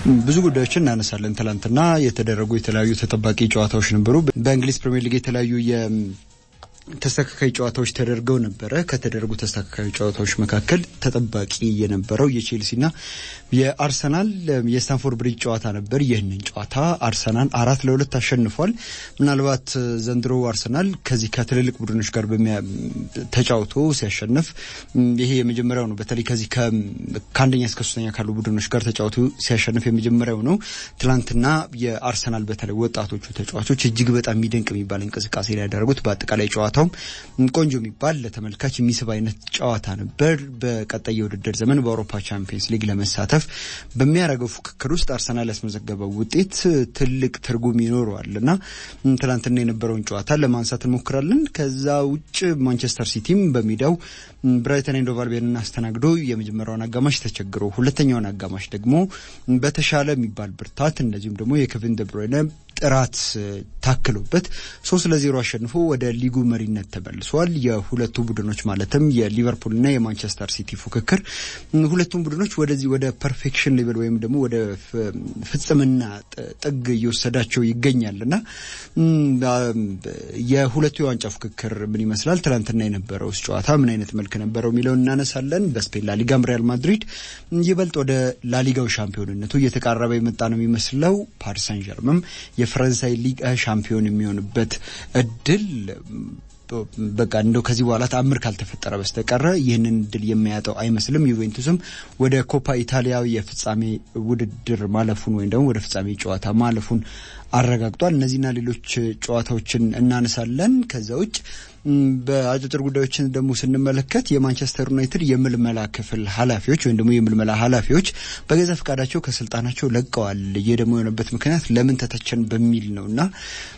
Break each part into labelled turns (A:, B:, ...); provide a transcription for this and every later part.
A: ብዙ ጉዳዮችን እናነሳለን። ትላንትና የተደረጉ የተለያዩ ተጠባቂ ጨዋታዎች ነበሩ። በእንግሊዝ ፕሪምየር ሊግ የተለያዩ ተስተካካይ ጨዋታዎች ተደርገው ነበረ። ከተደረጉ ተስተካካይ ጨዋታዎች መካከል ተጠባቂ የነበረው የቼልሲና የአርሰናል የስታንፎርድ ብሪጅ ጨዋታ ነበር። ይህንን ጨዋታ አርሰናል አራት ለሁለት አሸንፏል። ምናልባት ዘንድሮ አርሰናል ከዚህ ከትልልቅ ቡድኖች ጋር ተጫውቶ ሲያሸንፍ ይሄ የመጀመሪያው ነው። በተለይ ከዚህ ከአንደኛ እስከ ሶስተኛ ካሉ ቡድኖች ጋር ተጫውቶ ሲያሸንፍ የመጀመሪያው ነው። ትላንትና የአርሰናል በተለይ ወጣቶቹ ተጫዋቾች እጅግ በጣም የሚደንቅ የሚባል እንቅስቃሴ ላይ ያደረጉት በአጠቃላይ ጨዋታ ቆንጆ የሚባል ለተመልካች የሚስብ አይነት ጨዋታ ነበር። በቀጣይ የውድድር ዘመን በአውሮፓ ቻምፒየንስ ሊግ ለመሳተፍ በሚያደርገው ፉክክር ውስጥ አርሰናል ያስመዘገበው ውጤት ትልቅ ትርጉም ይኖረዋል እና ትናንትና የነበረውን ጨዋታ ለማንሳት እንሞክራለን። ከዛ ውጭ ማንቸስተር ሲቲም በሜዳው ብራይተን ኤንድ ሆቭ አልቢዮንን አስተናግዶ የመጀመሪያውን አጋማሽ ተቸግሮ ሁለተኛውን አጋማሽ ደግሞ በተሻለ የሚባል ብርታት እንደዚሁም ደግሞ የኬቪን ደብሮይነ ጥራት ታክሎበት ሶስት ለዜሮ አሸንፎ ወደ ሊጉ መሪነት ተመልሷል። የሁለቱ ቡድኖች ማለትም የሊቨርፑልና የማንቸስተር ሲቲ ፉክክር ሁለቱም ቡድኖች ወደዚህ ወደ ፐርፌክሽን ሌቨል ወይም ደግሞ ወደ ፍጽምና ጥግ እየወሰዳቸው ይገኛል እና የሁለቱ የዋንጫ ፉክክር ምን ይመስላል፣ ትናንትና የነበረው ጨዋታ ምን አይነት መልክ ነበረው የሚለውን እናነሳለን። በስፔን ላሊጋም ሪያል ማድሪድ ይበልጥ ወደ ላሊጋው ሻምፒዮንነቱ እየተቃረበ የመጣ ነው የሚመስለው። ፓሪስ ሳን ዠርመም የፈረንሳይ ሊግ ሻምፒዮን የሚሆንበት እድል በቃ እንደው ከዚህ በኋላ ተአምር ካልተፈጠረ በስተቀረ ይህንን እድል የሚያጠው አይመስልም። ዩቬንቱስም ወደ ኮፓ ኢታሊያ የፍጻሜ ውድድር ማለፉን ወይም ደግሞ ወደ ፍጻሜ ጨዋታ ማለፉን አረጋግጧል። እነዚህና ሌሎች ጨዋታዎችን እናነሳለን። ከዛ ውጭ በአጫጭር ጉዳዮችን ደግሞ ስንመለከት የማንቸስተር ዩናይትድ የምልመላ ክፍል ኃላፊዎች ወይም ደግሞ የምልመላ ኃላፊዎች በገዛ ፈቃዳቸው ከስልጣናቸው ለቀዋል። ይህ ደግሞ የሆነበት ምክንያት ለምን ተተቸን በሚል ነው እና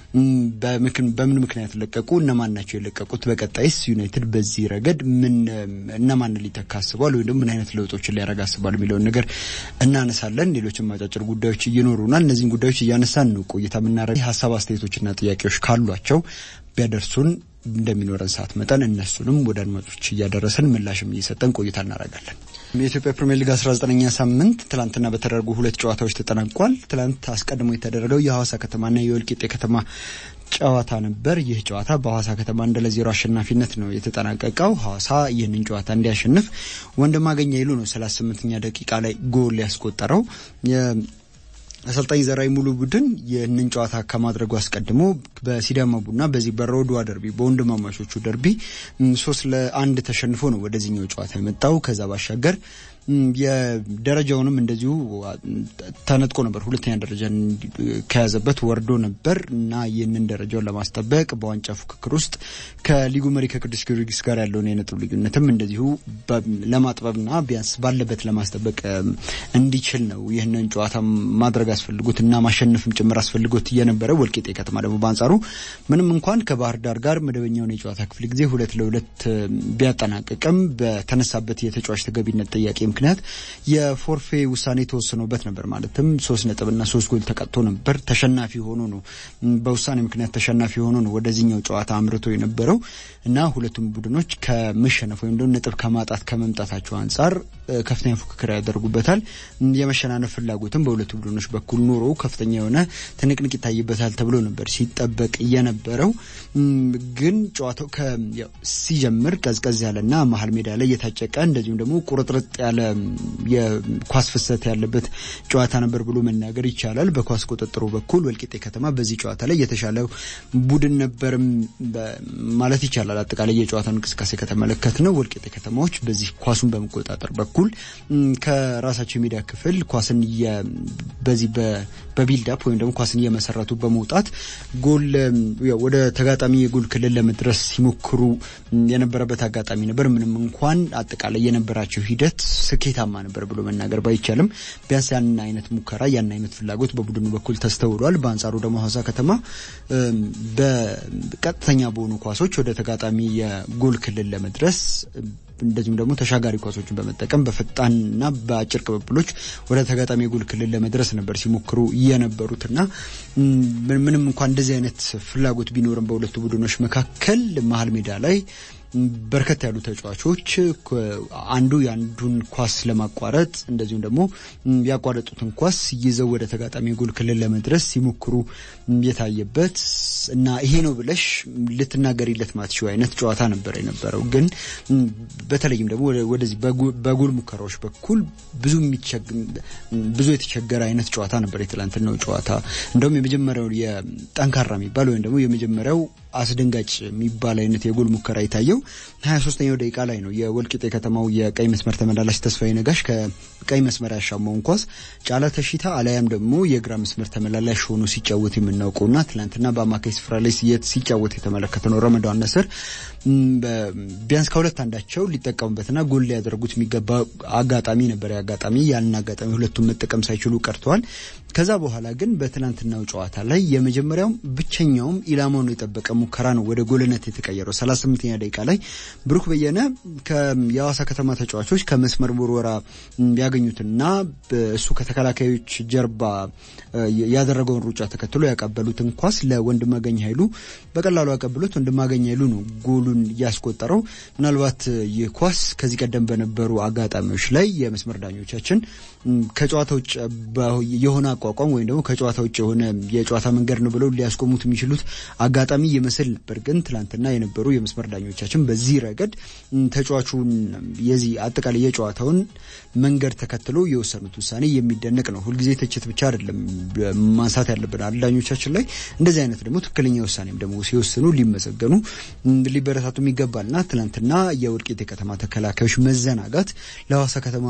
A: በምን ምክንያት ለቀቁ? እነማን ናቸው የለቀቁት? በቀጣይስ ዩናይትድ በዚህ ረገድ ምን እነማን ሊተካ አስቧል? ወይም ደግሞ ምን አይነት ለውጦችን ሊያደርግ አስቧል የሚለውን ነገር እናነሳለን። ሌሎችም አጫጭር ጉዳዮች ይኖሩናል። እነዚህን ጉዳዮች እያነሳን ነው ቆይታ የምናደርግ። ሀሳብ አስተያየቶችና ጥያቄዎች ካሏቸው ቢያደርሱን እንደሚኖረን ሰዓት መጠን እነሱንም ወደ አድማጮች እያደረሰን ምላሽም እየሰጠን ቆይታ እናደርጋለን። የኢትዮጵያ ፕሪምየር ሊግ 19ኛ ሳምንት ትላንትና በተደረጉ ሁለት ጨዋታዎች ተጠናቋል። ትላንት አስቀድሞ የተደረገው የሐዋሳ ከተማና የወልቂጤ ከተማ ጨዋታ ነበር። ይህ ጨዋታ በሐዋሳ ከተማ አንድ ለዜሮ አሸናፊነት ነው የተጠናቀቀው። ሐዋሳ ይህንን ጨዋታ እንዲያሸንፍ ወንድማገኝ ይሉ ነው 38ኛ ደቂቃ ላይ ጎል ያስቆጠረው። አሰልጣኝ ዘራይ ሙሉ ቡድን ይህንን ጨዋታ ከማድረጉ አስቀድሞ በሲዳማ ቡና በዚህ በሮድዋ ደርቢ በወንድማማቾቹ ደርቢ ሶስት ለአንድ ተሸንፎ ነው ወደዚህኛው ጨዋታ የመጣው። ከዛ ባሻገር የደረጃውንም እንደዚሁ ተነጥቆ ነበር። ሁለተኛ ደረጃን ከያዘበት ወርዶ ነበር እና ይህንን ደረጃውን ለማስጠበቅ በዋንጫ ፉክክር ውስጥ ከሊጉ መሪ ከቅዱስ ጊዮርጊስ ጋር ያለውን የነጥብ ልዩነትም እንደዚሁ ለማጥበብና ቢያንስ ባለበት ለማስጠበቅ እንዲችል ነው ይህንን ጨዋታ ማድረግ አስፈልጎት እና ማሸነፍም ጭምር አስፈልጎት እየነበረ ወልቂጤ ከተማ ደግሞ በአንጻሩ ምንም እንኳን ከባህር ዳር ጋር መደበኛውን የጨዋታ ክፍል ጊዜ ሁለት ለሁለት ቢያጠናቅቅም በተነሳበት የተጫዋች ተገቢነት ጥያቄ ምክንያት የፎርፌ ውሳኔ ተወስኖበት ነበር። ማለትም ሶስት ነጥብና ሶስት ጎል ተቀጥቶ ነበር። ተሸናፊ ሆኖ ነው በውሳኔ ምክንያት ተሸናፊ ሆኖ ነው ወደዚህኛው ጨዋታ አምርቶ የነበረው እና ሁለቱም ቡድኖች ከመሸነፍ ወይም ደግሞ ነጥብ ከማጣት ከመምጣታቸው አንጻር ከፍተኛ ፉክክር ያደርጉበታል። የመሸናነፍ ፍላጎትም በሁለቱ ቡድኖች በኩል ኖሮ ከፍተኛ የሆነ ትንቅንቅ ይታይበታል ተብሎ ነበር ሲጠበቅ የነበረው። ግን ጨዋታው ሲጀምር ቀዝቀዝ ያለና መሀል ሜዳ ላይ የታጨቀ እንደዚሁም ደግሞ ቁርጥርጥ ያለ የኳስ ፍሰት ያለበት ጨዋታ ነበር ብሎ መናገር ይቻላል። በኳስ ቁጥጥሩ በኩል ወልቂጤ ከተማ በዚህ ጨዋታ ላይ የተሻለው ቡድን ነበር ማለት ይቻላል። አጠቃላይ የጨዋታውን እንቅስቃሴ ከተመለከት ነው ወልቂጤ ከተማዎች በዚህ ኳሱን በመቆጣጠር በኩል ከራሳቸው የሜዳ ክፍል ኳስን በዚህ በቢልዳፕ ወይም ደግሞ ኳስን እየመሰረቱ በመውጣት ጎል ወደ ተጋጣሚ የጎል ክልል ለመድረስ ሲሞክሩ የነበረበት አጋጣሚ ነበር። ምንም እንኳን አጠቃላይ የነበራቸው ሂደት ስኬታማ ነበር ብሎ መናገር ባይቻልም ቢያንስ ያን አይነት ሙከራ ያን አይነት ፍላጎት በቡድኑ በኩል ተስተውሏል። በአንጻሩ ደግሞ ሐዋሳ ከተማ በቀጥተኛ በሆኑ ኳሶች ወደ ተጋጣሚ የጎል ክልል ለመድረስ እንደዚሁም ደግሞ ተሻጋሪ ኳሶችን በመጠቀም በፈጣንና በአጭር ቅብብሎች ወደ ተጋጣሚ የጎል ክልል ለመድረስ ነበር ሲሞክሩ የነበሩትና ምንም እንኳን እንደዚህ አይነት ፍላጎት ቢኖርም በሁለቱ ቡድኖች መካከል መሀል ሜዳ ላይ በርከት ያሉ ተጫዋቾች አንዱ የአንዱን ኳስ ለማቋረጥ እንደዚሁም ደግሞ ያቋረጡትን ኳስ ይዘው ወደ ተጋጣሚ ጎል ክልል ለመድረስ ሲሞክሩ የታየበት እና ይሄ ነው ብለሽ ልትናገሪለት ማትችው አይነት ጨዋታ ነበር የነበረው። ግን በተለይም ደግሞ ወደዚህ በጎል ሙከራዎች በኩል ብዙ ብዙ የተቸገረ አይነት ጨዋታ ነበር የትላንትናው ጨዋታ። እንደውም የመጀመሪያው የጠንካራ የሚባል ወይም ደግሞ የመጀመሪያው አስደንጋጭ የሚባል አይነት የጎል ሙከራ የታየው ሀያ ሶስተኛው ደቂቃ ላይ ነው። የወልቂጤ ከተማው የቀይ መስመር ተመላላሽ ተስፋዬ ነጋሽ ከቀይ መስመር ያሻማውን ኳስ ጫላ ተሽታ አለያም ደግሞ የግራ መስመር ተመላላሽ ሆኖ ሲጫወት የምናውቀውና ትናንትና በአማካይ ስፍራ ላይ ሲጫወት የተመለከተ ነው። ረመዳን ነስር ቢያንስ ከሁለት አንዳቸው ሊጠቀሙበትና ጎል ሊያደርጉት የሚገባ አጋጣሚ ነበር። አጋጣሚ ያንን አጋጣሚ ሁለቱም መጠቀም ሳይችሉ ቀርተዋል። ከዛ በኋላ ግን በትናንትናው ጨዋታ ላይ የመጀመሪያውም ብቸኛውም ኢላማውን የጠበቀ ሙከራ ነው ወደ ጎልነት የተቀየረው። 38ኛ ደቂቃ ላይ ብሩክ በየነ የሐዋሳ ከተማ ተጫዋቾች ከመስመር ውርወራ ያገኙትና እሱ ከተከላካዮች ጀርባ ያደረገውን ሩጫ ተከትሎ ያቀበሉትን ኳስ ለወንድማገኝ ኃይሉ በቀላሉ ያቀብሉት ወንድማገኝ ኃይሉ ነው ጎሉን ያስቆጠረው። ምናልባት ይህ ኳስ ከዚህ ቀደም በነበሩ አጋጣሚዎች ላይ የመስመር ዳኞቻችን ከጨዋታ ውጭ የሆነ አቋቋም ወይም ደግሞ ከጨዋታ ውጭ የሆነ የጨዋታ መንገድ ነው ብለው ሊያስቆሙት የሚችሉት አጋጣሚ ይመስል ነበር። ግን ትላንትና የነበሩ የመስመር ዳኞቻችን በዚህ ረገድ ተጫዋቹን የዚህ አጠቃላይ የጨዋታውን መንገድ ተከትሎ የወሰኑት ውሳኔ የሚደነቅ ነው። ሁልጊዜ ትችት ብቻ አይደለም ማንሳት ያለብን ዳኞቻችን ላይ እንደዚህ አይነት ደግሞ ትክክለኛ ውሳኔም ደግሞ ሲወስኑ ሊመሰገኑ ሊበረታቱም ይገባልና ትናንትና የወልቂጤ ከተማ ተከላካዮች መዘናጋት ለሐዋሳ ከተማ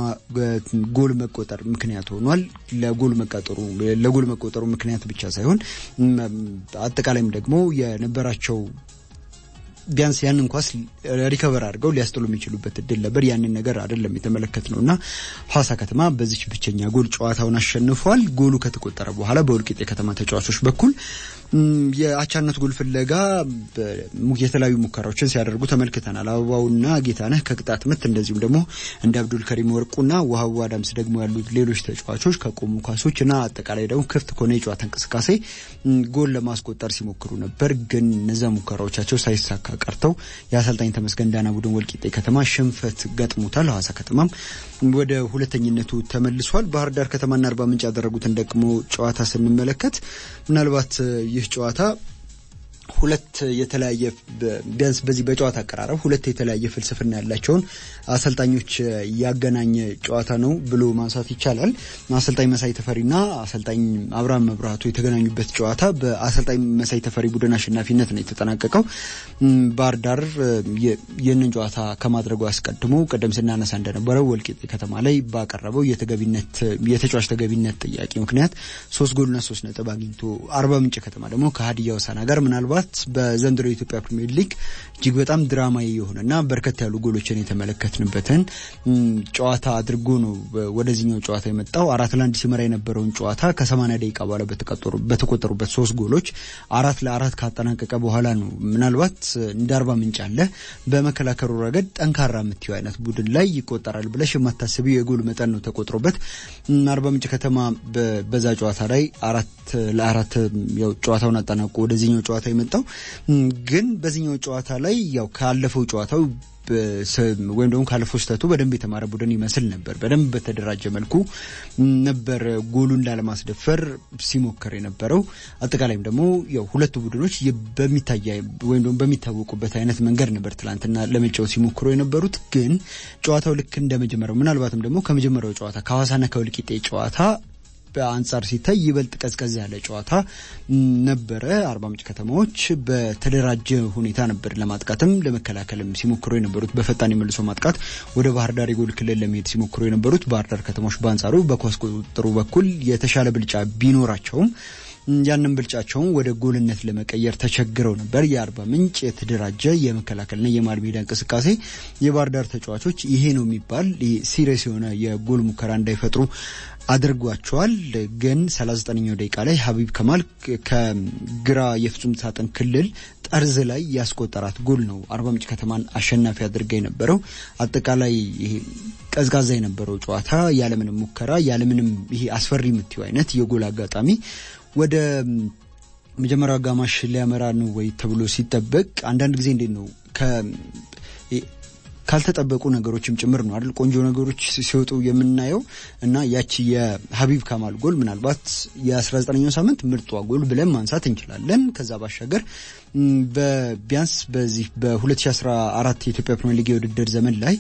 A: ጎል መቆጠር ምክንያት ሆኗል። ለጎል መቆጠሩ ለጎል መቆጠሩ ምክንያት ብቻ ሳይሆን አጠቃላይም ደግሞ የነበራቸው ቢያንስ ያንን ኳስ ሪከቨር አድርገው ሊያስጥሉ የሚችሉበት እድል ነበር። ያንን ነገር አይደለም የተመለከት ነው እና ሐዋሳ ከተማ በዚች ብቸኛ ጎል ጨዋታውን አሸንፏል። ጎሉ ከተቆጠረ በኋላ በወልቂጤ ከተማ ተጫዋቾች በኩል የአቻነት ጎል ፍለጋ የተለያዩ ሙከራዎችን ሲያደርጉ ተመልክተናል። አበባውና ጌታነህ ከቅጣት ምት እንደዚሁም ደግሞ እንደ አብዱል ከሪም ወርቁና ውሃቡ አዳምስ ደግሞ ያሉት ሌሎች ተጫዋቾች ከቆሙ ኳሶች እና አጠቃላይ ደግሞ ክፍት ከሆነ የጨዋታ እንቅስቃሴ ጎል ለማስቆጠር ሲሞክሩ ነበር። ግን እነዛ ሙከራዎቻቸው ሳይሳካ ቀርተው የአሰልጣኝ ተመስገን ዳና ቡድን ወልቂጤ ከተማ ሽንፈት ገጥሞታል። ሐዋሳ ከተማም ወደ ሁለተኝነቱ ተመልሷል። ባህር ዳር ከተማና አርባ ምንጭ ያደረጉትን ደግሞ ጨዋታ ስንመለከት ምናልባት ይህ ጨዋታ ሁለት የተለያየ ቢያንስ በዚህ በጨዋታ አቀራረብ ሁለት የተለያየ ፍልስፍና ያላቸውን አሰልጣኞች ያገናኘ ጨዋታ ነው ብሎ ማንሳት ይቻላል። አሰልጣኝ መሳይ ተፈሪና አሰልጣኝ አብርሃም መብራቱ የተገናኙበት ጨዋታ በአሰልጣኝ መሳይ ተፈሪ ቡድን አሸናፊነት ነው የተጠናቀቀው። ባህር ዳር ይህንን ጨዋታ ከማድረጉ አስቀድሞ ቀደም ስናነሳ እንደነበረው ወልቂጤ ከተማ ላይ ባቀረበው የተገቢነት የተጫዋች ተገቢነት ጥያቄ ምክንያት ሶስት ጎልና ሶስት ነጥብ አግኝቶ አርባ ምንጭ ከተማ ደግሞ ከሀዲያ ሆሳዕና ጋር ምናልባት በዘንድሮ የኢትዮጵያ ፕሪሚየር ሊግ እጅግ በጣም ድራማዊ የሆነና በርከት ያሉ ጎሎችን የተመለከትንበትን ጨዋታ አድርጎ ነው ወደዚህኛው ጨዋታ የመጣው። አራት ለአንድ ሲመራ የነበረውን ጨዋታ ከሰማንያ ደቂቃ በኋላ በተቆጠሩበት ሶስት ጎሎች አራት ለአራት ካጠናቀቀ በኋላ ነው ምናልባት እንደ አርባ ምንጭ አለ በመከላከሉ ረገድ ጠንካራ የምትየው አይነት ቡድን ላይ ይቆጠራል ብለሽ የማታስቢው የጎል መጠን ነው ተቆጥሮበት አርባ ምንጭ ከተማ በዛ ጨዋታ ላይ አራት ለአራት ጨዋታውን አጠናቆ ወደዚህኛው ጨዋታ የመጣው ግን በዚህኛው ጨዋታ ላይ ያው ካለፈው ጨዋታው ወይም ደግሞ ካለፈው ስህተቱ በደንብ የተማረ ቡድን ይመስል ነበር። በደንብ በተደራጀ መልኩ ነበር ጎሉን ላለማስደፈር ሲሞክር የነበረው። አጠቃላይም ደግሞ ያው ሁለቱ ቡድኖች በሚታይ ወይም ደግሞ በሚታወቁበት አይነት መንገድ ነበር ትላንትና ለመጫወት ሲሞክሩ የነበሩት። ግን ጨዋታው ልክ እንደመጀመሪያው ምናልባትም ደግሞ ከመጀመሪያው ጨዋታ ከሐዋሳና ከወልቂጤ ጨዋታ በአንጻር ሲታይ ይበልጥ ቀዝቀዝ ያለ ጨዋታ ነበረ። አርባ ምንጭ ከተማዎች በተደራጀ ሁኔታ ነበር ለማጥቃትም ለመከላከልም ሲሞክሩ የነበሩት። በፈጣን የመልሶ ማጥቃት ወደ ባህር ዳር የጎል ክልል ለመሄድ ሲሞክሩ የነበሩት ባህር ዳር ከተማዎች በአንጻሩ በኳስ ቁጥጥሩ በኩል የተሻለ ብልጫ ቢኖራቸውም ያንን ብልጫቸውን ወደ ጎልነት ለመቀየር ተቸግረው ነበር። የአርባ ምንጭ የተደራጀ የመከላከልና የመሃል ሜዳ እንቅስቃሴ የባህር ዳር ተጫዋቾች ይሄ ነው የሚባል ሲሪየስ የሆነ የጎል ሙከራ እንዳይፈጥሩ አድርጓቸዋል። ግን 39ኛው ደቂቃ ላይ ሀቢብ ከማል ከግራ የፍጹም ሳጥን ክልል ጠርዝ ላይ ያስቆጠራት ጎል ነው አርባ ምንጭ ከተማን አሸናፊ አድርጋ የነበረው። አጠቃላይ ይሄ ቀዝቃዛ የነበረው ጨዋታ ያለምንም ሙከራ ያለምንም ይሄ አስፈሪ የምትየው አይነት የጎል አጋጣሚ ወደ መጀመሪያው አጋማሽ ሊያመራ ነው ወይ ተብሎ ሲጠበቅ አንዳንድ ጊዜ እንዴት ነው ካልተጠበቁ ነገሮችም ጭምር ነው አይደል? ቆንጆ ነገሮች ሲወጡ የምናየው እና ያቺ የሀቢብ ካማል ጎል ምናልባት የ19ኛው ሳምንት ምርጧ ጎል ብለን ማንሳት እንችላለን። ከዛ ባሻገር ቢያንስ በዚህ በ2014 የኢትዮጵያ ፕሪሚየር ሊግ የውድድር ዘመን ላይ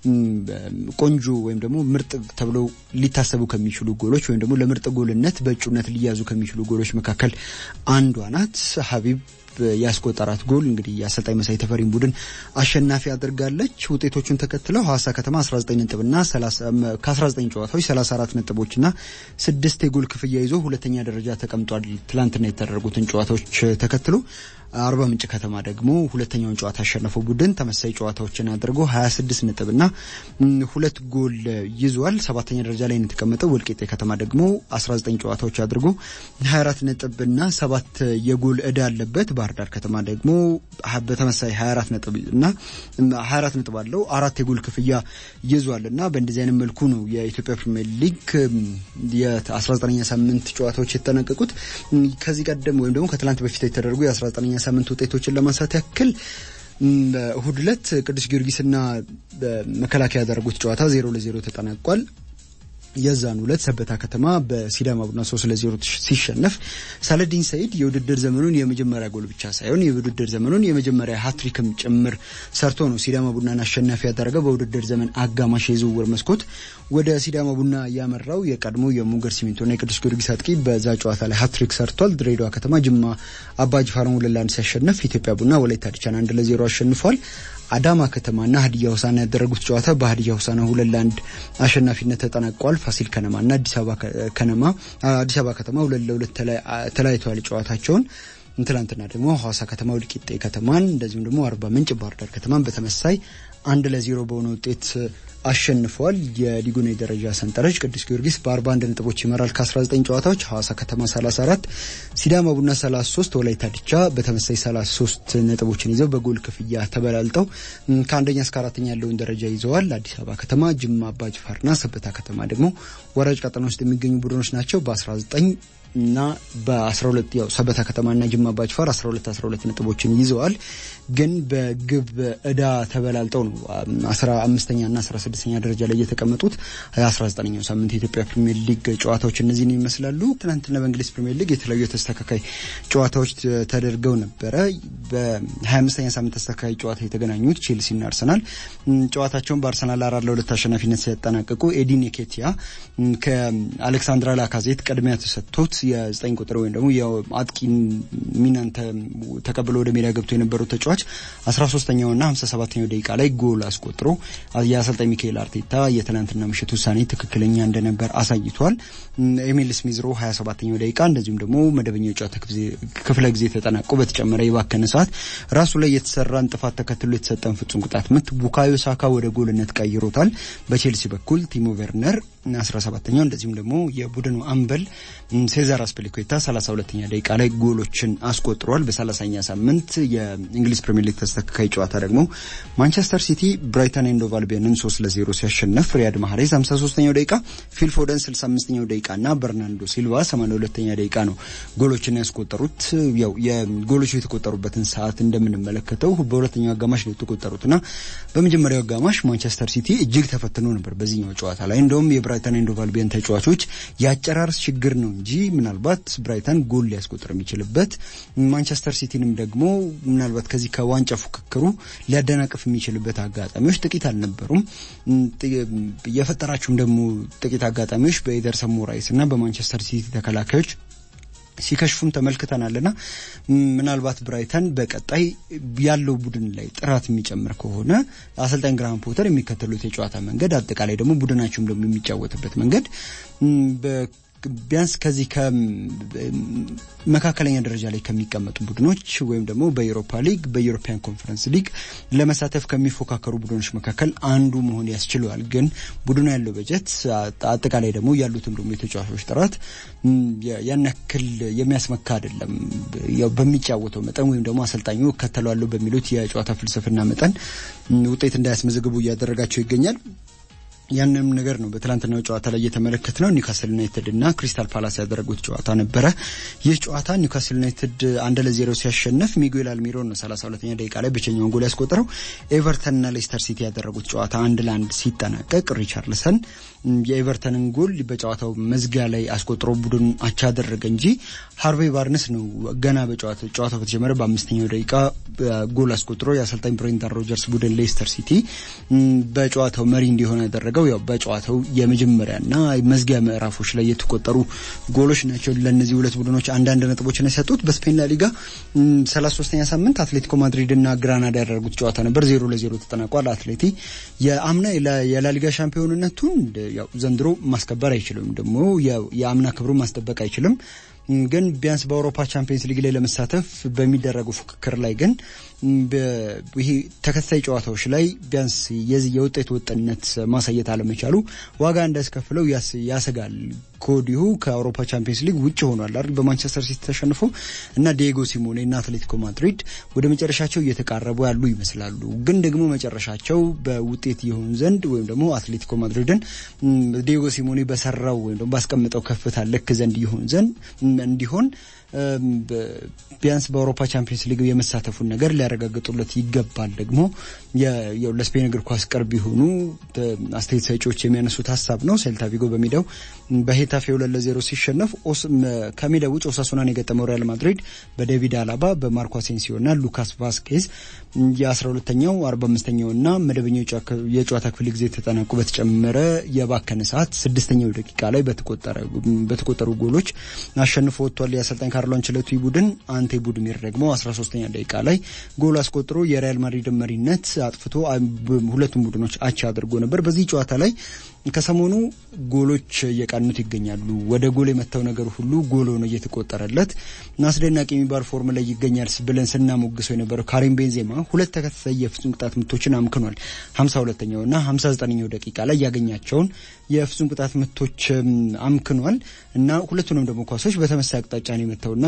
A: ቆንጆ ወይም ደግሞ ምርጥ ተብለው ሊታሰቡ ከሚችሉ ጎሎች ወይም ደግሞ ለምርጥ ጎልነት በእጩነት ሊያዙ ከሚችሉ ጎሎች መካከል አንዷ ናት ሀቢብ ያስቆጠራት ጎል እንግዲህ የአሰልጣኝ መሳይ ተፈሪን ቡድን አሸናፊ አድርጋለች። ውጤቶቹን ተከትለው ሐዋሳ ከተማ 19 ነጥብና ከ19 ጨዋታዎች 34 ነጥቦችና ስድስት የጎል ክፍያ ይዞ ሁለተኛ ደረጃ ተቀምጧል። ትላንትና የተደረጉትን ጨዋታዎች ተከትሎ አርባ ምንጭ ከተማ ደግሞ ሁለተኛውን ጨዋታ ያሸነፈው ቡድን ተመሳሳይ ጨዋታዎችን አድርጎ 26 ነጥብና ሁለት ጎል ይዟል። ሰባተኛ ደረጃ ላይ የተቀመጠው ወልቂጤ ከተማ ደግሞ 19 ጨዋታዎች አድርጎ 24 ነጥብና ሰባት የጎል እዳ አለበት። ባህር ዳር ከተማ ደግሞ በተመሳሳይ 24 ነጥብ እና 24 ነጥብ አለው አራት የጎል ክፍያ ይዟል እና በእንደዚህ አይነት መልኩ ነው የኢትዮጵያ ፕሪሚየር ሊግ የ19ኛ ሳምንት ጨዋታዎች የተጠናቀቁት። ከዚህ ቀደም ወይም ደግሞ ከትላንት በፊት የተደረጉ የ19ኛ ሳምንት ውጤቶችን ለማንሳት ያክል እሁድ ዕለት ቅዱስ ጊዮርጊስና መከላከያ ያደረጉት ጨዋታ ዜሮ ለዜሮ ተጠናቋል። የዛን ሁለት ሰበታ ከተማ በሲዳማ ቡና ሶስት ለዜሮ ሲሸነፍ ሳለዲን ሰይድ የውድድር ዘመኑን የመጀመሪያ ጎል ብቻ ሳይሆን የውድድር ዘመኑን የመጀመሪያ ሀትሪክም ጭምር ሰርቶ ነው ሲዳማ ቡናን አሸናፊ ያደረገው። በውድድር ዘመን አጋማሽ የዝውውር መስኮት ወደ ሲዳማ ቡና ያመራው የቀድሞ የሙገር ሲሚንቶና የቅዱስ ጊዮርጊስ አጥቂ በዛ ጨዋታ ላይ ሀትሪክ ሰርቷል። ድሬዳዋ ከተማ ጅማ አባጅፋርን ሁለት ለአንድ ሲያሸንፍ ኢትዮጵያ ቡና ወላይታ ዲቻን አንድ ለዜሮ አሸንፏል። አዳማ ከተማና ሀዲያ ሆሳና ያደረጉት ጨዋታ በሀዲያ ሆሳና ሁለት ለአንድ አሸናፊነት ተጠናቋል። ፋሲል ከነማና አዲስ አበባ ከነማ አዲስ አበባ ከተማ ሁለት ለሁለት ተለያይተዋል ጨዋታቸውን። ትላንትና ደግሞ ሐዋሳ ከተማ ወልቂጤ ከተማን እንደዚሁም ደግሞ አርባ ምንጭ ባህር ዳር ከተማን በተመሳይ አንድ ለዜሮ በሆነ ውጤት አሸንፏል። የሊጉን የደረጃ ሰንጠረዥ ቅዱስ ጊዮርጊስ በ41 ነጥቦች ይመራል ከ19 ጨዋታዎች፣ ሐዋሳ ከተማ 34፣ ሲዳማ ቡና 33፣ ወላይታ ዲቻ በተመሳይ 33 ነጥቦችን ይዘው በጎል ክፍያ ተበላልጠው ከአንደኛ እስከ አራተኛ ያለውን ደረጃ ይዘዋል። አዲስ አበባ ከተማ፣ ጅማ አባጅፋርና ሰበታ ከተማ ደግሞ ወራጅ ቀጠና ውስጥ የሚገኙ ቡድኖች ናቸው በ19 እና በ12 ያው ሰበታ ከተማና ጅማ አባጅፋር 12 12 ነጥቦችን ይዘዋል። ግን በግብ እዳ ተበላልጠው ነው 15ኛ እና 16ኛ ደረጃ ላይ የተቀመጡት። 19ኛው ሳምንት የኢትዮጵያ ፕሪሚየር ሊግ ጨዋታዎች እነዚህን ይመስላሉ። ትናንትና በእንግሊዝ ፕሪሚየር ሊግ የተለያዩ ተስተካካይ ጨዋታዎች ተደርገው ነበረ። በ25ኛ ሳምንት ተስተካካይ ጨዋታ የተገናኙት ቼልሲና አርሰናል ጨዋታቸውን በአርሰናል አራት ለሁለት አሸናፊነት ሲያጠናቅቁ ኤዲን ኬቲያ ከአሌክሳንድራ ላካዜት ቅድሚያ ተሰጥቶት የዘጠኝ ቁጥር ወይም ደግሞ የአጥቂ ሚናን ተቀብሎ ወደ ሜዳ ገብቶ የነበረው ተጫዋች አስራ ሶስተኛውና ሀምሳ ሰባተኛው ደቂቃ ላይ ጎል አስቆጥሮ የአሰልጣኝ ሚካኤል አርቴታ የትናንትና ምሽት ውሳኔ ትክክለኛ እንደነበር አሳይቷል። ኤሚል ስሚዝሮ ሀያ ሰባተኛው ደቂቃ እንደዚሁም ደግሞ መደበኛ የጨዋታ ክፍለ ጊዜ ተጠናቆ በተጨመረ የባከነ ሰዓት ራሱ ላይ የተሰራን ጥፋት ተከትሎ የተሰጠን ፍጹም ቅጣት ምት ቡካዮ ሳካ ወደ ጎልነት ቀይሮታል። በቼልሲ በኩል ቲሞ ቨርነር 17ኛው እንደዚሁም ደግሞ የቡድኑ አምበል ሴዛር አስፒሊኩዌታ 32ኛ ደቂቃ ላይ ጎሎችን አስቆጥሯል። በ30ኛ ሳምንት የእንግሊዝ ፕሪሚየር ሊግ ተስተካካይ ጨዋታ ደግሞ ማንቸስተር ሲቲ ብራይተን ኤንድ ሆቭ አልቢዮንን 3 ለ0 ሲያሸነፍ ሪያድ ማህሬዝ 53ኛው ደቂቃ፣ ፊል ፎደን 65ኛው ደቂቃ እና በርናንዶ ሲልቫ 82ኛ ደቂቃ ነው ጎሎችን ያስቆጠሩት። ያው የጎሎቹ የተቆጠሩበትን ሰዓት እንደምንመለከተው በሁለተኛው አጋማሽ ነው የተቆጠሩትና በመጀመሪያው አጋማሽ ማንቸስተር ሲቲ እጅግ ተፈትኖ ነበር በዚህኛው ጨዋታ ላይ እንደውም የብራይተን ኤንድ ሆቭ አልቢዮን ተጫዋቾች የአጨራረስ ችግር ነው እንጂ ምናልባት ብራይተን ጎል ሊያስቆጥር የሚችልበት ማንቸስተር ሲቲንም ደግሞ ምናልባት ከዚህ ከዋንጫ ፉክክሩ ሊያደናቅፍ የሚችልበት አጋጣሚዎች ጥቂት አልነበሩም። የፈጠራቸውም ደግሞ ጥቂት አጋጣሚዎች በኤደርሰን ሞራይስ እና በማንቸስተር ሲቲ ተከላካዮች ሲከሽፉም ተመልክተናልና ምናልባት ብራይተን በቀጣይ ያለው ቡድን ላይ ጥራት የሚጨምር ከሆነ አሰልጣኝ ግራሃም ፖተር የሚከተሉት የጨዋታ መንገድ አጠቃላይ ደግሞ ቡድናቸውም ደግሞ የሚጫወትበት መንገድ ቢያንስ ከዚህ ከመካከለኛ ደረጃ ላይ ከሚቀመጡ ቡድኖች ወይም ደግሞ በኤሮፓ ሊግ በዩሮፒያን ኮንፈረንስ ሊግ ለመሳተፍ ከሚፎካከሩ ቡድኖች መካከል አንዱ መሆን ያስችለዋል። ግን ቡድኑ ያለው በጀት አጠቃላይ ደግሞ ያሉትም ደግሞ የተጫዋቾች ጥራት ያን ያክል የሚያስመካ አይደለም። ያው በሚጫወተው መጠን ወይም ደግሞ አሰልጣኙ እከተለዋለሁ በሚሉት የጨዋታ ፍልስፍና መጠን ውጤት እንዳያስመዘግቡ እያደረጋቸው ይገኛል። ያንንም ነገር ነው በትላንትናው ጨዋታ ላይ እየተመለከት ነው። ኒውካስል ዩናይትድ እና ክሪስታል ፓላስ ያደረጉት ጨዋታ ነበረ። ይህ ጨዋታ ኒውካስል ዩናይትድ አንድ ለዜሮ ሲያሸንፍ ሚጉኤል አልሚሮን ነው ሰላሳ ሁለተኛ ደቂቃ ላይ ብቸኛውን ጎል ያስቆጠረው። ኤቨርተንና ሌስተር ሲቲ ያደረጉት ጨዋታ አንድ ለአንድ ሲጠናቀቅ ሪቻርልሰን የኤቨርተንን ጎል በጨዋታው መዝጊያ ላይ አስቆጥሮ ቡድን አቻ አደረገ እንጂ ሃርቬይ ባርነስ ነው ገና በጨዋታው ጨዋታው በተጀመረ በአምስተኛው ደቂቃ ጎል አስቆጥሮ የአሰልጣኝ ብሬንዳን ሮጀርስ ቡድን ሌስተር ሲቲ በጨዋታው መሪ እንዲሆን ያደረገው ያው በጨዋታው የመጀመሪያና መዝጊያ ምዕራፎች ላይ የተቆጠሩ ጎሎች ናቸው። ለእነዚህ ሁለት ቡድኖች አንዳንድ ነጥቦችን የሰጡት በስፔን ላሊጋ ሰላሳ ሶስተኛ ሳምንት አትሌቲኮ ማድሪድ እና ግራናዳ ያደረጉት ጨዋታ ነበር። ዜሮ ለዜሮ ተጠናቋል። አትሌቲ የአምና የላሊጋ ሻምፒዮንነቱን ያው ዘንድሮ ማስከበር አይችልም፣ ደግሞ የአምና ክብሩ ማስጠበቅ አይችልም። ግን ቢያንስ በአውሮፓ ቻምፒየንስ ሊግ ላይ ለመሳተፍ በሚደረጉ ፉክክር ላይ ግን ይሄ ተከታታይ ጨዋታዎች ላይ ቢያንስ የዚህ የውጤት ወጥነት ማሳየት አለመቻሉ ዋጋ እንዳያስከፍለው ያሰጋል። ከወዲሁ ከአውሮፓ ቻምፒየንስ ሊግ ውጭ ሆኗል አይደል? በማንቸስተር ሲቲ ተሸንፎ እና ዲየጎ ሲሞኔ እና አትሌቲኮ ማድሪድ ወደ መጨረሻቸው እየተቃረቡ ያሉ ይመስላሉ። ግን ደግሞ መጨረሻቸው በውጤት ይሆን ዘንድ ወይም ደግሞ አትሌቲኮ ማድሪድን ዲየጎ ሲሞኔ በሰራው ወይም ደግሞ ባስቀምጠው ከፍታ ልክ ዘንድ ይሆን ዘንድ እንዲሆን ቢያንስ በአውሮፓ ቻምፒየንስ ሊግ የመሳተፉን ነገር ሊያረጋግጡለት ይገባል። ደግሞ ለስፔን እግር ኳስ ቅርብ የሆኑ አስተያየት ሰጪዎች የሚያነሱት ሀሳብ ነው። ሴልታ ቪጎ በሜዳው በሄታፌ ሁለት ለዜሮ ሲሸነፍ ከሜዳ ውጭ ኦሳሱናን የገጠመው ሪያል ማድሪድ በዴቪድ አላባ በማርኮ አሴንሲዮ እና ሉካስ ቫስኬዝ የአስራ ሁለተኛው አርባ አምስተኛው እና መደበኛው የጨዋታ ክፍል ጊዜ ተጠናቁ በተጨመረ የባከነ ሰዓት ስድስተኛው ደቂቃ ላይ በተቆጠሩ ጎሎች አሸንፎ ወጥቷል። የአሰልጣኝ ካርሎ አንቸሎቲ ቡድን አንቴ ቡድሚር ደግሞ 13ኛ ደቂቃ ላይ ጎል አስቆጥሮ የሪያል ማድሪድን መሪነት አጥፍቶ ሁለቱም ቡድኖች አቻ አድርጎ ነበር። በዚህ ጨዋታ ላይ ከሰሞኑ ጎሎች እየቃኑት ይገኛሉ። ወደ ጎል የመታው ነገር ሁሉ ጎል ሆኖ እየተቆጠረለት አስደናቂ የሚባል ፎርም ላይ ይገኛል ብለን ስናሞግሰው የነበረው ካሪም ቤንዜማ ሁለት ተከታታይ የፍጹም ቅጣት ምቶችን አምክኗል። 52ኛው እና 59ኛው ደቂቃ ላይ ያገኛቸውን የፍጹም ቅጣት ምቶች አምክኗል እና ሁለቱንም ደግሞ ኳሶች በተመሳይ አቅጣጫ ነው የመታውና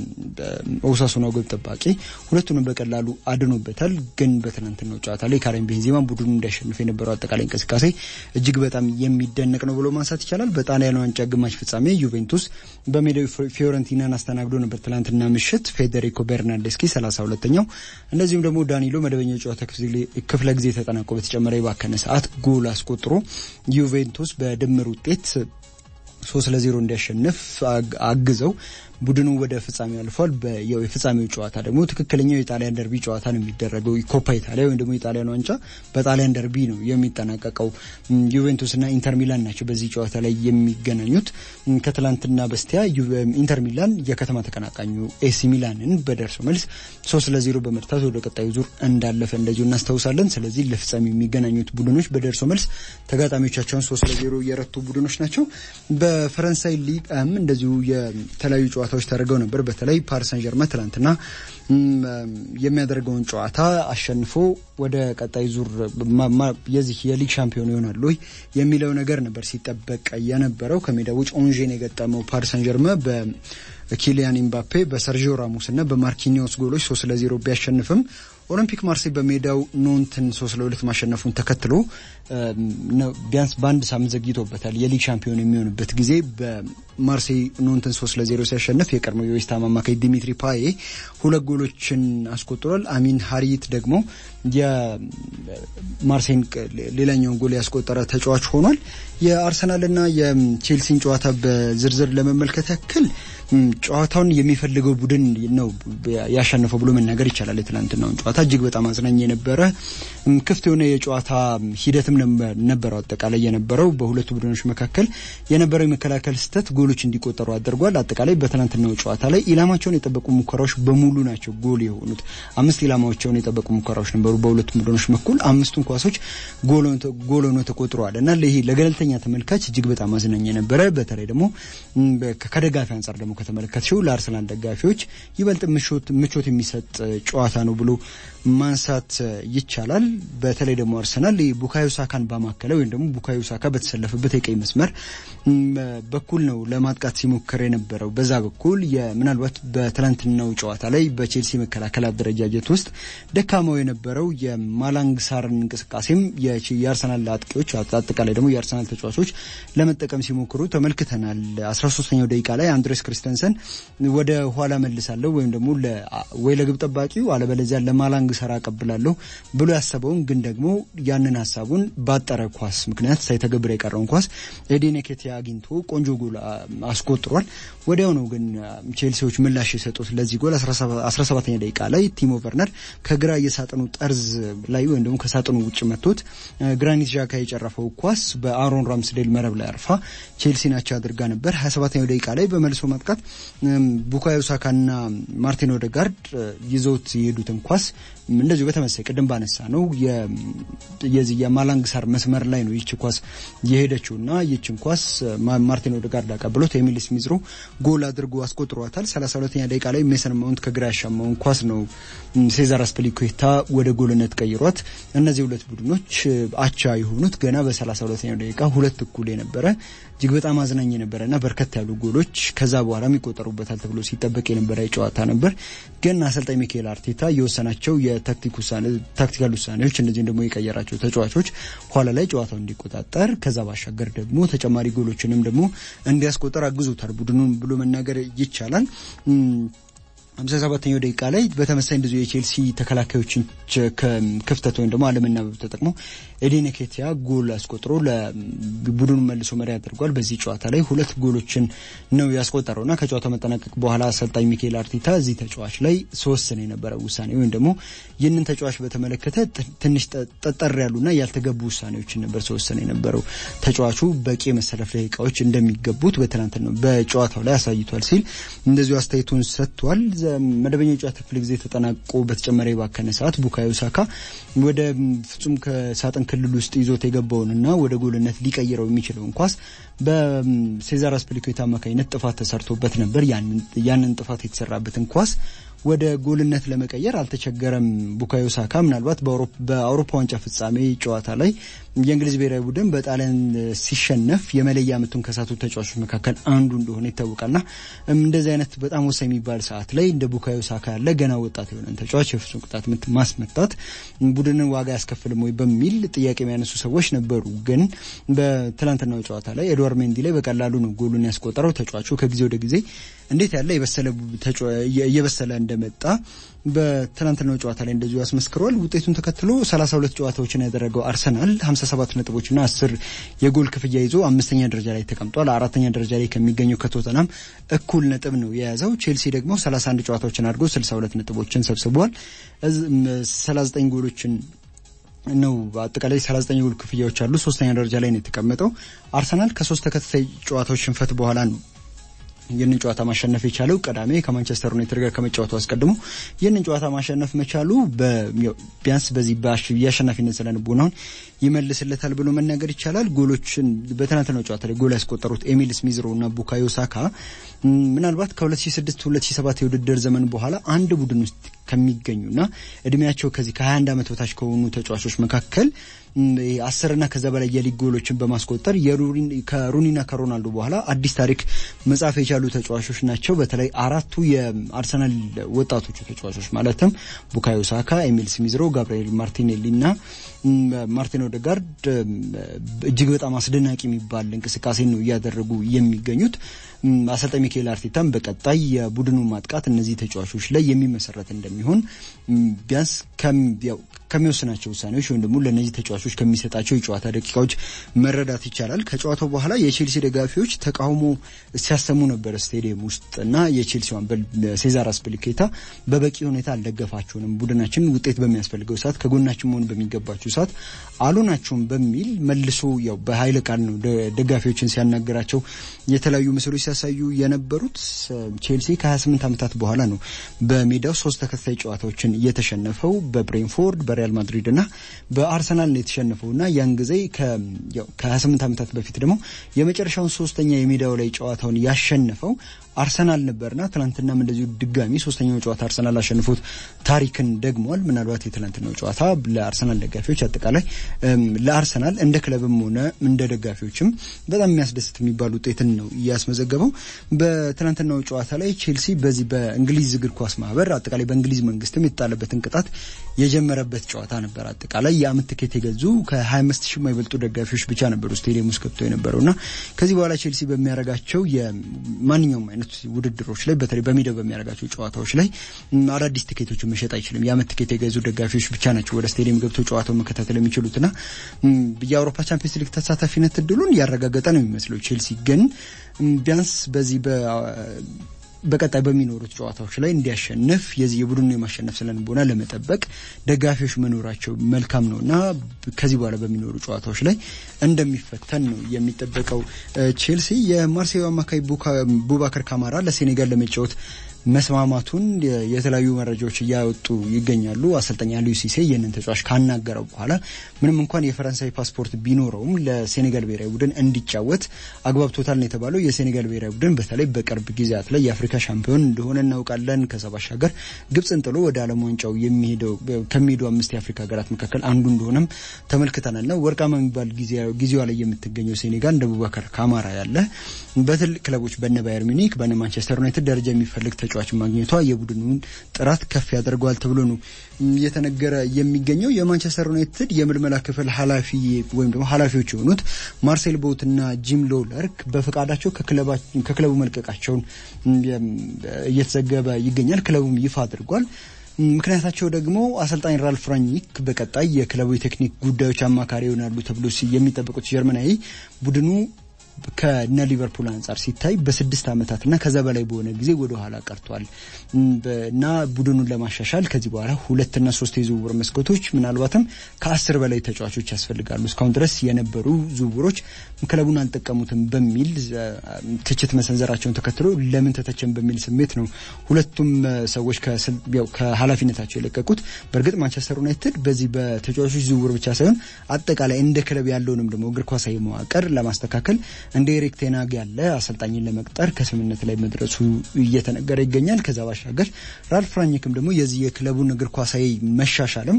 A: የኦሳሱናው ግብ ጠባቂ ሁለቱንም በቀላሉ አድኖበታል። ግን በትናንትናው ጨዋታ ላይ ካሪም ቤንዜማ ቡድኑ እንዲያሸንፍ የነበረው አጠቃላይ እንቅስቃሴ እጅግ በጣም የሚደነቅ ነው ብሎ ማንሳት ይቻላል። በጣሊያን ዋንጫ ግማሽ ፍጻሜ ዩቬንቱስ በሜዳው ፊዮረንቲናን አስተናግዶ ነበር ትላንትና ምሽት። ፌዴሪኮ ቤርናንዴስኪ 32ኛው እንደዚሁም ደግሞ ዳኒሎ መደበኛ የጨዋታ ክፍለ ጊዜ ተጠናቆ በተጨመረ የባከነ ሰዓት ጎል አስቆጥሮ ዩቬንቱስ በድምር ውጤት ሶስት ለዜሮ እንዲያሸንፍ አግዘው ቡድኑ ወደ ፍጻሜው አልፏል። የፍጻሜው ጨዋታ ደግሞ ትክክለኛው የጣሊያን ደርቢ ጨዋታ ነው የሚደረገው። ኮፓ ኢታሊያ ወይም ደግሞ የጣሊያን ዋንጫ በጣሊያን ደርቢ ነው የሚጠናቀቀው። ዩቬንቱስና ኢንተር ሚላን ናቸው በዚህ ጨዋታ ላይ የሚገናኙት። ከትላንትና በስቲያ ኢንተር ሚላን የከተማ ተቀናቃኙ ኤሲ ሚላንን በደርሶ መልስ ሶስት ለዜሮ በመርታት ወደ ቀጣዩ ዙር እንዳለፈ እንደዚሁ እናስታውሳለን። ስለዚህ ለፍጻሜ የሚገናኙት ቡድኖች በደርሶ መልስ ተጋጣሚዎቻቸውን ሶስት ለዜሮ የረቱ ቡድኖች ናቸው። በፈረንሳይ ሊግም እንደዚሁ የተለያዩ ጨዋታዎች ተደርገው ነበር። በተለይ ፓሪስ ሳን ጀርመን ትላንትና የሚያደርገውን ጨዋታ አሸንፎ ወደ ቀጣይ ዙር የዚህ የሊግ ሻምፒዮን ይሆናሉ የሚለው ነገር ነበር ሲጠበቅ የነበረው። ከሜዳ ውጭ ኦንዤን የገጠመው ፓሪስ ሳን ጀርመን በኪሊያን ኢምባፔ በሰርጂዮ ራሞስ እና በማርኪኒዮስ ጎሎች ሶስት ለዜሮ ቢያሸንፍም ኦሎምፒክ ማርሴይ በሜዳው ኖንትን ሶስት ለሁለት ማሸነፉን ተከትሎ ቢያንስ በአንድ ሳምንት ዘግይቶበታል። የሊግ ሻምፒዮን የሚሆንበት ጊዜ በማርሴይ ኖንትን ሶስት ለዜሮ ሲያሸንፍ የቀድሞው የዌስትሃም አማካይ ዲሚትሪ ፓዬ ሁለት ጎሎችን አስቆጥሯል። አሚን ሀሪት ደግሞ የማርሴይን ሌላኛውን ጎል ያስቆጠረ ተጫዋች ሆኗል። የአርሰናልና የቼልሲን ጨዋታ በዝርዝር ለመመልከት ያክል ጨዋታውን የሚፈልገው ቡድን ነው ያሸነፈው ብሎ መናገር ይቻላል። የትላንትናውን ጨዋታ እጅግ በጣም አዝናኝ የነበረ ክፍት የሆነ የጨዋታ ሂደትም ነበረው። አጠቃላይ የነበረው በሁለቱ ቡድኖች መካከል የነበረው የመከላከል ስህተት ጎሎች እንዲቆጠሩ አድርጓል። አጠቃላይ በትናንትናው ጨዋታ ላይ ኢላማቸውን የጠበቁ ሙከራዎች በሙሉ ናቸው ጎል የሆኑት። አምስት ኢላማቸውን የጠበቁ ሙከራዎች ነበሩ በሁለቱም ቡድኖች በኩል አምስቱን ኳሶች ጎል ሆኖ ተቆጥረዋል እና ይሄ ለገለልተኛ ተመልካች እጅግ በጣም አዝናኝ የነበረ በተለይ ደግሞ ከደጋፊ አንጻር ደግሞ ከተመለከትሽው ለአርሰናል ደጋፊዎች ይበልጥ ምቾት የሚሰጥ ጨዋታ ነው ብሎ ማንሳት ይቻላል። በተለይ ደግሞ አርሰናል ቡካዮ ሳካን ባማከለ ወይም ደግሞ ቡካዮ ሳካ በተሰለፈበት የቀይ መስመር በኩል ነው ለማጥቃት ሲሞክር የነበረው። በዛ በኩል ምናልባት በትናንትናው ጨዋታ ላይ በቼልሲ መከላከል አደረጃጀት ውስጥ ደካማው የነበረው የማላንግ ሳርን እንቅስቃሴም የአርሰናል አጥቂዎች አጠቃላይ ደግሞ የአርሰናል ተጫዋቾች ለመጠቀም ሲሞክሩ ተመልክተናል። አስራ ሶስተኛው ደቂቃ ላይ አንድሬስ ክሪስተንሰን ወደ ኋላ መልሳለሁ ወይም ደግሞ ወይ ለግብ ጠባቂው አለበለዚያ ለማላንግ ሰራ አቀብላለሁ ብሎ ያሰበውን ግን ደግሞ ያንን ሀሳቡን ባጠረ ኳስ ምክንያት ሳይተገብር የቀረውን ኳስ ኤዴን ኬቲያ አግኝቶ ቆንጆ ጎል አስቆጥሯል። ወዲያው ነው ግን ቼልሲዎች ምላሽ የሰጡት ለዚህ ጎል 17ኛ ደቂቃ ላይ ቲሞ ቨርነር ከግራ የሳጥኑ ጠርዝ ላይ ወይም ደግሞ ከሳጥኑ ውጭ መቶት ግራኒት ዣካ የጨረፈው ኳስ በአሮን ራምስዴል መረብ ላይ አርፋ ቼልሲ ናቸው አድርጋ ነበር። 27ኛው ደቂቃ ላይ በመልሶ ማጥቃት ቡካዮ ሳካና ማርቲን ኦዴጋርድ ይዘውት የሄዱትን ኳስ እንደዚሁ በተመሳይ ቅድም ባነሳ ነው የዚህ የማላንግ ሳር መስመር ላይ ነው ይች ኳስ የሄደችው እና ይችን ኳስ ማርቲን ኦዴጋርድ አቀብሎት ኤሚል ስሚዝሮ ጎል አድርጎ አስቆጥሯታል። 32ኛ ደቂቃ ላይ ሜሰን ማውንት ከግራ ያሻማውን ኳስ ነው ሴዛር አስፒሊኩዌታ ወደ ጎልነት ቀይሯት። እነዚህ ሁለት ቡድኖች አቻ የሆኑት ገና በ32ኛው ደቂቃ ሁለት እኩል የነበረ እጅግ በጣም አዝናኝ የነበረ እና በርከት ያሉ ጎሎች ከዛ በኋላ ይቆጠሩበታል ተብሎ ሲጠበቅ የነበረ ጨዋታ ነበር። ግን አሰልጣኝ ሚካኤል አርቴታ የወሰናቸው የታክቲካል ውሳኔዎች እንደዚህም ደግሞ የቀየራቸው ተጫዋቾች ኋላ ላይ ጨዋታው እንዲቆጣጠር ከዛ ባሻገር ደግሞ ተጨማሪ ጎሎችንም ደግሞ እንዲያስቆጠር አግዞታል ቡድኑን ብሎ መናገር ይቻላል። ሀምሳ ሰባተኛው ደቂቃ ላይ በተመሳይ እንደዚሁ የቼልሲ ተከላካዮችን ክፍተት ወይም ደግሞ አለመናበብ ተጠቅሞ ኤዴን ኬቲያ ጎል አስቆጥሮ ለቡድኑ መልሶ መሪ አድርጓል። በዚህ ጨዋታ ላይ ሁለት ጎሎችን ነው ያስቆጠረው እና ከጨዋታው መጠናቀቅ በኋላ አሰልጣኝ ሚካኤል አርቴታ እዚህ ተጫዋች ላይ ተወሰነ የነበረው ውሳኔ ወይም ደግሞ ይህንን ተጫዋች በተመለከተ ትንሽ ጠጠር ያሉና ያልተገቡ ውሳኔዎችን ነበር ተወሰነ የነበረው። ተጫዋቹ በቂ የመሰለፍ ደቂቃዎች እንደሚገቡት በትናንት ነው በጨዋታው ላይ አሳይቷል ሲል እንደዚሁ አስተያየቱን ሰጥቷል። መደበኛ የጨዋታ ክፍለ ጊዜ ተጠናቆ በተጨመረ የባከነ ሰዓት ቡካዮ ሳካ ወደ ፍጹም ከሳጥን ክልል ውስጥ ይዞት የገባውንና ወደ ጎልነት ሊቀይረው የሚችለውን ኳስ በሴዛር አስፒሊኩዌታ አማካኝነት ጥፋት ተሰርቶበት ነበር። ያንን ጥፋት የተሰራበትን ኳስ ወደ ጎልነት ለመቀየር አልተቸገረም። ቡካዮ ሳካ ምናልባት በአውሮፓ ዋንጫ ፍጻሜ ጨዋታ ላይ የእንግሊዝ ብሔራዊ ቡድን በጣሊያን ሲሸነፍ የመለያ ምቱን ከሳቱ ተጫዋቾች መካከል አንዱ እንደሆነ ይታወቃልና እንደዚህ አይነት በጣም ወሳኝ የሚባል ሰዓት ላይ እንደ ቡካዮ ሳካ ያለ ገና ወጣት የሆነን ተጫዋች የፍጹም ቅጣት ምት ማስመታት ቡድንን ዋጋ ያስከፍልም ወይ በሚል ጥያቄ የሚያነሱ ሰዎች ነበሩ። ግን በትናንትናው ጨዋታ ላይ ኤድዋርድ ሜንዲ ላይ በቀላሉ ነው ጎሉን ያስቆጠረው። ተጫዋቹ ከጊዜ ወደ ጊዜ እንዴት ያለ እየበሰለ እንደመጣ በትናንትናው ጨዋታ ላይ እንደዚሁ ያስመስክሯል። ውጤቱን ተከትሎ 32 ጨዋታዎችን ያደረገው አርሰናል 57 ነጥቦችና 10 የጎል ክፍያ ይዞ አምስተኛ ደረጃ ላይ ተቀምጧል። አራተኛ ደረጃ ላይ ከሚገኘው ከቶተናም እኩል ነጥብ ነው የያዘው። ቼልሲ ደግሞ 31 ጨዋታዎችን አድርጎ 62 ነጥቦችን ሰብስቧል። 39 ጎሎችን ነው አጠቃላይ 39 የጎል ክፍያዎች አሉ። ሶስተኛ ደረጃ ላይ ነው የተቀመጠው። አርሰናል ከሶስት ተከታታይ ጨዋታዎች ሽንፈት በኋላ ነው ይህንን ጨዋታ ማሸነፍ የቻለው ቅዳሜ ከማንቸስተር ዩናይትድ ጋር ከመጫወቱ አስቀድሞ ይህንን ጨዋታ ማሸነፍ መቻሉ ቢያንስ በዚህ የአሸናፊነት ስነ ልቦናውን ይመልስለታል ብሎ መናገር ይቻላል። ጎሎችን በትናንትናው ጨዋታ ላይ ጎል ያስቆጠሩት ኤሚል ስሚዝሮ እና ቡካዮ ሳካ ምናልባት ከ2006 2007 የውድድር ዘመን በኋላ አንድ ቡድን ውስጥ ከሚገኙና እድሜያቸው ከዚህ ከ21 ዓመት በታች ከሆኑ ተጫዋቾች መካከል አስርና ከዛ በላይ የሊግ ጎሎችን በማስቆጠር ከሩኒና ከሮናልዶ በኋላ አዲስ ታሪክ መጻፍ የቻሉ ተጫዋቾች ናቸው። በተለይ አራቱ የአርሰናል ወጣቶቹ ተጫዋቾች ማለትም ቡካዮ ሳካ፣ ኤሚል ስሚዝሮ፣ ጋብርኤል ማርቲኔሊ እና ማርቲን ኦዴጋርድ እጅግ በጣም አስደናቂ የሚባል እንቅስቃሴ ነው እያደረጉ የሚገኙት። አሰልጣኝ ሚካኤል አርቴታም በቀጣይ የቡድኑ ማጥቃት እነዚህ ተጫዋቾች ላይ የሚመሰረት እንደሚሆን ቢያንስ ከሚወስናቸው ውሳኔዎች ወይም ደግሞ ለእነዚህ ተጫዋቾች ከሚሰጣቸው የጨዋታ ደቂቃዎች መረዳት ይቻላል። ከጨዋታው በኋላ የቼልሲ ደጋፊዎች ተቃውሞ ሲያሰሙ ነበር ስቴዲየም ውስጥ እና የቼልሲ አምበል ሴዛር አስፒሊኩዌታ በበቂ ሁኔታ አልደገፋችሁንም፣ ቡድናችን ውጤት በሚያስፈልገው ሰዓት ከጎናችን መሆን በሚገባቸው ሰዓት አልሆናችሁም በሚል መልሶ ያው በኃይለ ቃል ነው ደጋፊዎችን ሲያናገራቸው የተለያዩ ምስሎች ሲያሳዩ የነበሩት። ቼልሲ ከ28 ዓመታት በኋላ ነው በሜዳው ሶስት ተከታታይ ጨዋታዎችን እየተሸነፈው በብሬንፎርድ በሪያል ማድሪድ እና በአርሰናል ነው የተሸነፈው እና ያን ጊዜ ከ28 ዓመታት በፊት ደግሞ የመጨረሻውን ሶስተኛ የሜዳው ላይ ጨዋታውን ያሸነፈው አርሰናል ነበርና ትናንትናም እንደዚሁ ድጋሚ ሶስተኛው ጨዋታ አርሰናል አሸንፎት ታሪክን ደግሟል። ምናልባት የትናንትናው ጨዋታ ለአርሰናል ደጋፊዎች አጠቃላይ ለአርሰናል እንደ ክለብም ሆነ እንደ ደጋፊዎችም በጣም የሚያስደስት የሚባል ውጤትን ነው እያስመዘገበው። በትናንትናው ጨዋታ ላይ ቼልሲ በዚህ በእንግሊዝ እግር ኳስ ማህበር አጠቃላይ በእንግሊዝ መንግስትም የተጣለበትን ቅጣት የጀመረበት ጨዋታ ነበር። አጠቃላይ የአመት ትኬት የገዙ ከ25 ሺህ የማይበልጡ ደጋፊዎች ብቻ ነበሩ ስቴዲየም ውስጥ ገብቶ የነበረውና ከዚህ በኋላ ቼልሲ በሚያደርጋቸው የማንኛውም አይነት ውድድሮች ላይ በተለይ በሜዳው በሚያደርጋቸው ጨዋታዎች ላይ አዳዲስ ትኬቶችን መሸጥ አይችልም። የአመት ትኬት የገዙ ደጋፊዎች ብቻ ናቸው ወደ ስቴዲየም ገብተው ጨዋታው መከታተል የሚችሉትና የአውሮፓ ቻምፒየንስ ሊግ ተሳታፊነት እድሉን ያረጋገጠ ነው የሚመስለው። ቼልሲ ግን ቢያንስ በዚህ በቀጣይ በሚኖሩት ጨዋታዎች ላይ እንዲያሸንፍ የዚህ የቡድኑ የማሸነፍ ስነልቦና ለመጠበቅ ደጋፊዎች መኖራቸው መልካም ነው እና ከዚህ በኋላ በሚኖሩ ጨዋታዎች ላይ እንደሚፈተን ነው የሚጠበቀው። ቼልሲ የማርሴዩ አማካይ ቡባከር ካማራ ለሴኔጋል ለመጫወት መስማማቱን የተለያዩ መረጃዎች እያወጡ ይገኛሉ። አሰልጣኝ አሊዩ ሲሴ ይህንን ተጫዋች ካናገረው በኋላ ምንም እንኳን የፈረንሳይ ፓስፖርት ቢኖረውም ለሴኔጋል ብሔራዊ ቡድን እንዲጫወት አግባብቶታል ነው የተባለው። የሴኔጋል ብሔራዊ ቡድን በተለይ በቅርብ ጊዜያት ላይ የአፍሪካ ሻምፒዮን እንደሆነ እናውቃለን። ከዛ ባሻገር ግብፅን ጥሎ ወደ ዓለም ዋንጫው የሚሄደው ከሚሄዱ አምስት የአፍሪካ ሀገራት መካከል አንዱ እንደሆነም ተመልክተናል። ና ወርቃማ የሚባል ጊዜዋ ላይ የምትገኘው ሴኔጋል እንደ ቡባከር ካማራ ያለ በትልቅ ክለቦች በነ ባየር ሚኒክ በነ ማንቸስተር ዩናይትድ ደረጃ የሚፈልግ ተጫዋች ማግኘቷ የቡድኑን ጥራት ከፍ ያደርገዋል ተብሎ ነው እየተነገረ የሚገኘው። የማንቸስተር ዩናይትድ የምልመላ ክፍል ኃላፊ ወይም ደግሞ ኃላፊዎች የሆኑት ማርሴል ቦትና ጂም ሎለርክ በፈቃዳቸው ከክለቡ መልቀቃቸውን እየተዘገበ ይገኛል። ክለቡም ይፋ አድርጓል። ምክንያታቸው ደግሞ አሰልጣኝ ራልፍ ራኒክ በቀጣይ የክለቡ የቴክኒክ ጉዳዮች አማካሪ ይሆናሉ ተብሎ የሚጠበቁት ጀርመናዊ ቡድኑ ከነ ሊቨርፑል አንጻር ሲታይ በስድስት ዓመታትና ከዛ በላይ በሆነ ጊዜ ወደ ኋላ ቀርቷል እና ቡድኑን ለማሻሻል ከዚህ በኋላ ሁለትና ሶስት የዝውውር መስኮቶች ምናልባትም ከአስር በላይ ተጫዋቾች ያስፈልጋሉ። እስካሁን ድረስ የነበሩ ዝውውሮች ክለቡን አልጠቀሙትም በሚል ትችት መሰንዘራቸውን ተከትሎ ለምን ተተቸን በሚል ስሜት ነው ሁለቱም ሰዎች ከኃላፊነታቸው የለቀቁት። በእርግጥ ማንቸስተር ዩናይትድ በዚህ በተጫዋቾች ዝውውር ብቻ ሳይሆን አጠቃላይ እንደ ክለብ ያለውንም ደግሞ እግር ኳሳዊ መዋቅር ለማስተካከል እንደ ኤሪክ ቴናግ ያለ አሰልጣኝን ለመቅጠር ከስምምነት ላይ መድረሱ እየተነገረ ይገኛል። ከዛ ባሻገር ራልፍ ራኒክም ደግሞ የዚህ የክለቡን እግር ኳሳዊ መሻሻልም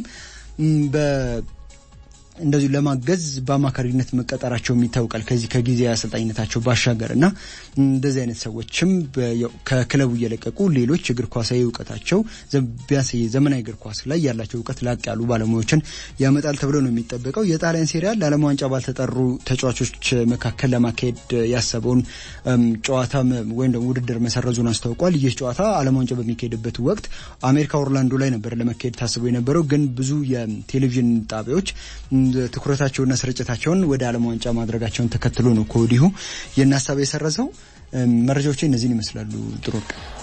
A: እንደዚሁ ለማገዝ በአማካሪነት መቀጠራቸውም ይታወቃል። ከዚህ ከጊዜ አሰልጣኝነታቸው ባሻገር እና እንደዚህ አይነት ሰዎችም ከክለቡ እየለቀቁ ሌሎች እግር ኳሳዊ እውቀታቸው ቢያንስ ዘመናዊ እግር ኳስ ላይ ያላቸው እውቀት ላቅ ያሉ ባለሙያዎችን ያመጣል ተብሎ ነው የሚጠበቀው። የጣሊያን ሴሪያ ለዓለም ዋንጫ ባልተጠሩ ተጫዋቾች መካከል ለማካሄድ ያሰበውን ጨዋታ ወይም ደግሞ ውድድር መሰረዙን አስታውቋል። ይህ ጨዋታ ዓለም ዋንጫ በሚካሄድበት ወቅት አሜሪካ ኦርላንዶ ላይ ነበር ለመካሄድ ታስቦ የነበረው ግን ብዙ የቴሌቪዥን ጣቢያዎች ትኩረታቸውና ስርጭታቸውን ወደ ዓለም ዋንጫ ማድረጋቸውን ተከትሎ ነው ከወዲሁ ይህን ሀሳብ የሰረዘው። መረጃዎች እነዚህን ይመስላሉ። ጥሩ